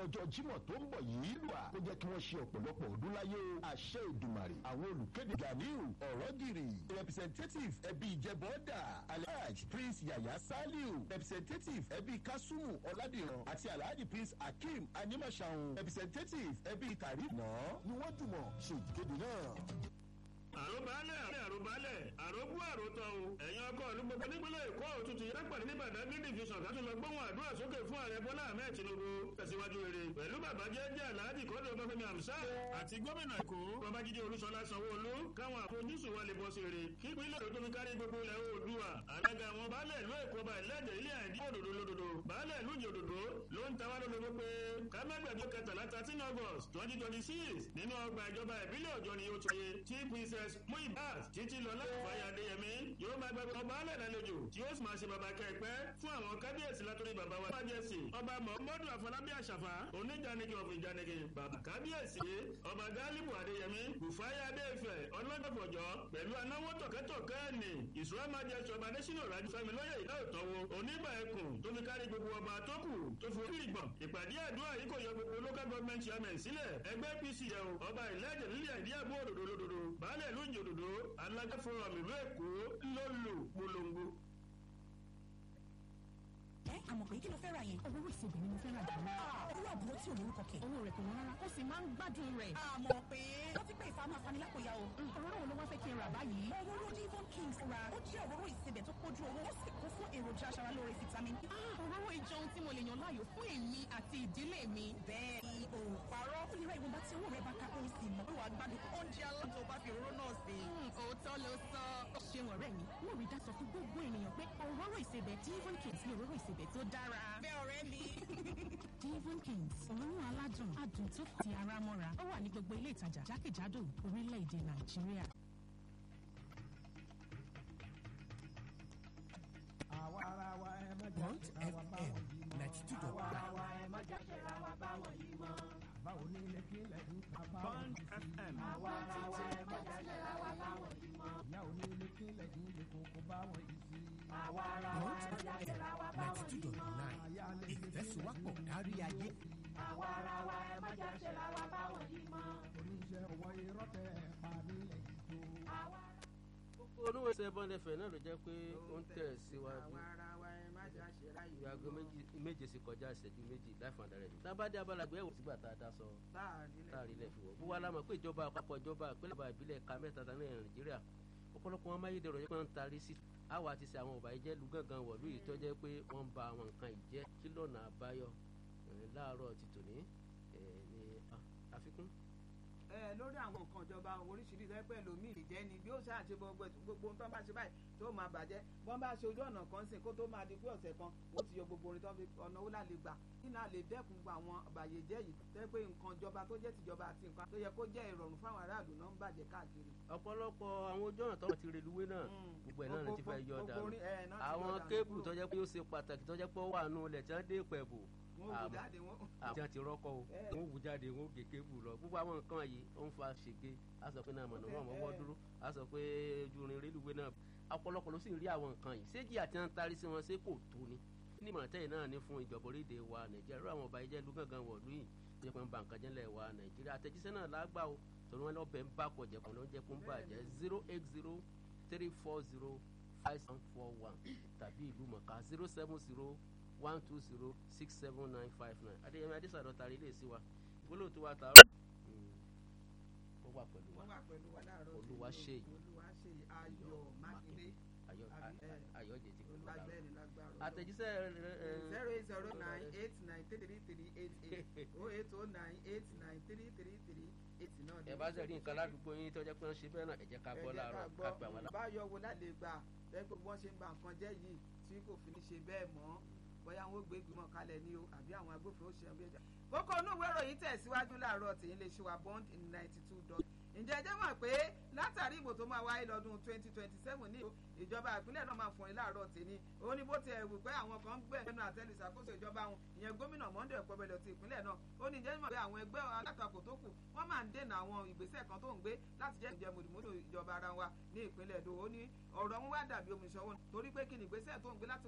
ọjọ́ jímọ̀ tó ń bọ̀ yìí lùà kó jẹ́ kí wọ́n ṣe ọ̀pọ̀lọpọ̀ ọdún láyé o àṣẹ ìdùmàrè àwọn olùkéde ganiu ọ̀rọ̀gìrì representative ẹbí ìjẹbọ́dà alhaj prince yaya saliu representative ẹbí kasumu ọ̀làdìrán àti alhaji prince akeem animasahun representative ẹbí karim náà ni wọ́n jùmọ̀ ṣe ìkéde náà àròbálẹ̀ àròbálẹ̀ àròbú àròtọ̀ o ẹ̀yin ọkọ̀ ìlú gbogbo nípínlẹ̀ èkó òtútù yẹn pàdé ní badagry division láti lọ gbóhùn àdúrà sókè fún ààrẹ bọ́lá ahmed tinubu tẹ̀síwájú rere pẹ̀lú bàbá jẹ́jẹ́ aláàjì kọ́dọ̀ ọbáfẹ́mi hamsa àti gómìnà èkó babájídé olúṣọlá sanwó-olú káwọn àfojúsùn wa lè bọ́ sí rere kí ìpínlẹ̀ èkó tó fi kárí gbogbo ilẹ̀ oòdùà alága àwọn baálẹ̀ ìlú èkó ọba ìlẹ́jẹ̀ ilé àìdí òdòdó lódodo baálẹ̀ ìlú ìjì òdòdó ló ń tawá lólobó pé kámẹ́gbẹ̀dọ́ kẹtàlá thirteen august twenty twenty six nínú ọgbà ìjọba ìbílẹ̀ ọjọ́ ni ó ti ṣe tí princess muibat títí lọlá ìfàyà adéyẹmí yóò máa gbàgbé ọba alẹ́ lálejò tí ó sì máa ṣe bàbá kẹ́ẹ̀pẹ́ fún àwọn kábíyèsí látòrí bàbá wa májèsì ọba muhammadu afọlábí àṣàfà oníjànìkì ọ̀fìn ìjànìkì bàbá kábíyèsí ọba gálíbù adéyẹmí bùfáyà adéfẹ̀ ọlọ́gbọ̀fọ̀jọ́ pẹ̀lú anáwó tọ̀kẹ́tọ̀kẹ́ ẹ̀nì ìṣúra májèsì ọba adésínà rájú fẹ́mi lóye ìdá òtọ́wò onígbà ẹkùn tó fi kárí gbogbo ọba tó kù tó fi orí ìgbọ̀n ìpàdé àdúrà yìí kò yọ gbogbo local government chairman sílẹ̀ ẹgbẹ́ apc yẹ o ọba ìlẹ́jẹ̀ nílẹ̀ ìdí àbú òdòdó lódodo baálẹ̀ ìlú ìjì òdòdó alága fọlọmù ìlú èkó ló lò polongo. ẹ àmọ̀ pé kí ló fẹ́ ra yẹn. owó ìsebì ni mo fẹ́ rà jù lọ. owó àbúrò tí ò lórúkọ kẹ̀. owó rẹ̀ kò wọ́n rárá ó sì máa ń gbádùn rẹ̀. àmọ̀ pé wọ́n ti pé ìfàmù afanilákòyà o. òróró wo ló wá fẹ́ kí n rà báyìí. òróró divon kings ra ó jẹ́ òróró ìsebẹ̀ tó pójú owó ó sì kún fún èròjà aṣaralóore vitamin e. òróró ìjọun tí mo lè yàn láàyò fún èmi àti ìdílé mi. bẹ́ẹ̀ ni o parọ́ ó lè ra ìwọ̀nba tí owó rẹ̀ bá ká ó sì mọ̀ pé wàá gbádùn oúnjẹ aládùn tó bá fi òróró náà sí. òótọ́ ló sọ. ó ṣeun ọ̀rẹ́ mi mo rí dáṣọ fún gbogbo ènìyàn pé òróró ìsebẹ̀ divon kings ni òróró ìsebẹ̀ tó dára. bẹ́ẹ̀ ọ̀rẹ́ mi. divon kings òórùn aládùn adùn tó ti ara mọ́ra ó wà ní gbogbo ilé ìtajà jákèjádò orílẹ̀-èdè nàìjíríà. Bond FM ninety two dot nine. bond fm Bond FM ninety two dot nine. Ìfẹ́sùwápọ̀ kárí ayé. olúwo ṣe bọ́ndẹ̀ fẹ̀ náà ló jẹ́ pé ó ń tẹ̀ síwájú ìyàgò méje sí kọjá ìṣẹ́jú méjì láì fún adarí tábàdé abalagbé ẹ̀wò sígbà tá a dá sọ láàrin ilẹ̀ fìwọ́ bó wá lámọ̀ pé ìjọba àpapọ̀ ìjọba ìpínlẹ̀ ìbílẹ̀ ẹ̀ka mẹ́ta ta ní nàìjíríà ọ̀pọ̀lọpọ̀ wọn amáyédèrú yẹn pé wọ́n ń tarí sí àwa ti ṣe àwọn ọ̀bà ìjẹ́ lu gángan wọ̀lú yìí tó jẹ́ pé wọ́n ń ba àwọn nǹkan ìjẹ́ kí lọ́nà àbáyọ láàárọ̀ ti tòní ní àfikún ẹ lórí àwọn nǹkan ìjọba oríṣiríṣi ẹgbẹ́ lómi ìjẹ́ ni bí ó ṣáà ṣe gbogbo gbogbo ohun tó bá ṣe báyìí tó máa bàjẹ́ bọ́n bá ṣe ojú ọ̀nà kan sìn kó tó máa di pé ọ̀sẹ̀ kan ó ti yọ gbogbo orin tó fi ọ̀nà ó lále gbà nínú àlè dẹ́kun gba àwọn àbàyèjẹ́ yìí tẹ́ pé nǹkan ìjọba tó jẹ́ tìjọba àti nǹkan tó yẹ kó jẹ́ ìrọ̀rùn fáwọn aráàlú náà ń bàjẹ́ káàkiri. ọ̀pọ̀lọpọ̀ àwọn ojú ọ̀nà tọ́wọ́ ti reluwé náà gbogbo ẹ̀ náà ti fẹ́ yọ dànù àwọn kébù tó jẹ́ pé ó ṣe pàtàkì tó jẹ́ pé ó wà nù ilẹ̀ tí wọ́n dé pẹ̀bù àwọn tí wọ́n ti rọ́kọ̀ o wọ́n wù jáde wọ́n gé kébù lọ gbogbo àwọn nǹkan yìí ó ń fa ṣègbè a sọ pé náà mọ̀nà wọn mọ́wọ́ dúró a sọ pé ojúrin rélùwé náà ọ̀pọ̀lọpọ̀ ló sì ń rí àwọn nǹkan yìí séjì àti à ń tarí sí wọn ṣé kò tó ni ní ìmọ̀tẹ́yìn náà ní fún ìjọba orílẹ̀ wa nàìjíríà rú àwọn ọba ìjẹ́ lúgàngàn wọ̀lú yìí tó yẹ pé ń ba nǹkan jẹ́lẹ̀ wa nàìjíríà àtẹ̀jíṣẹ́ náà lágbà o torí wọn lọ́bẹ̀ ń bá kọjá kan ló ń jẹ́ kó ń bàjẹ́ zero eight zero three four zero five seven four one tàbí ìlú mọ̀ká zero seven zero one two zero six seven nine five nine adéyẹmí adésàdọ̀ tàrí ilé sí wa gbólóhùn tó wà tààrọ̀ ó wà pẹ̀lú wa wọ́n wà pẹ̀lú wa láàárọ̀ olúwa ṣe yìí olúwa ṣe yìí ayọ̀ mákindé ayọ̀ ayọ̀ jẹ ti kúrò lára lágbẹ́ni lágbára àtẹ̀jíṣẹ́ zero eight zero nine eight nine three three eight eight oh eight oh nine eight nine three three three eight náà. ẹ bá ṣe rí nǹkan ládùúgbò yín tó jẹ́ pé wọ́n ṣe bẹ́ẹ̀ náà ẹ jẹ́ ká gbọ́ láàárọ̀ ká gbà wọ́n láàárọ̀. báyọ̀ wo láti gbà lẹ́yìn pé wọ́n ṣe ń ba nǹkan jẹ́ yìí tí kò fi ní ṣe bẹ́ẹ̀ mọ́ bóyá wọn ó gbé ìgbìmọ̀ kalẹ̀ ní o àbí àwọn agbófinró ṣe ń bí ẹja. kókó inú ìwé ìròyìn tẹ̀síwájú láàárọ̀ tèyí lè ṣe wa bond ninety two dot ǹjẹ́ ẹjẹ́ mọ̀ pé látàrí ìbò tó máa wáyé lọ́dún twenty twenty seven ní ìjọba ìpínlẹ̀ náà máa fún yín láàárọ̀ tèmi ó ní bó ti ẹ̀wù pé àwọn kan ń gbẹ̀ nínú àtẹ́lù ìṣàkóso ìjọba wọn ìyẹn gómìnà Monday Ọ̀pẹ́bẹ̀lẹ̀ ti ìpínlẹ̀ náà ó ní jẹ́ mọ̀ pé àwọn ẹgbẹ́ alátakò tó kù wọ́n máa ń dènà àwọn ìgbésẹ̀ kan tó ń gbé láti jẹ́ ìjẹ́ mùdùmùdù ìjọba ara wa ní ìpínlẹ̀ Èdò ó ní ọ̀rọ̀ wọn wá dàbí omi ìṣọwọ́ torí pé kí ni ìgbésẹ̀ tó ń gbé láti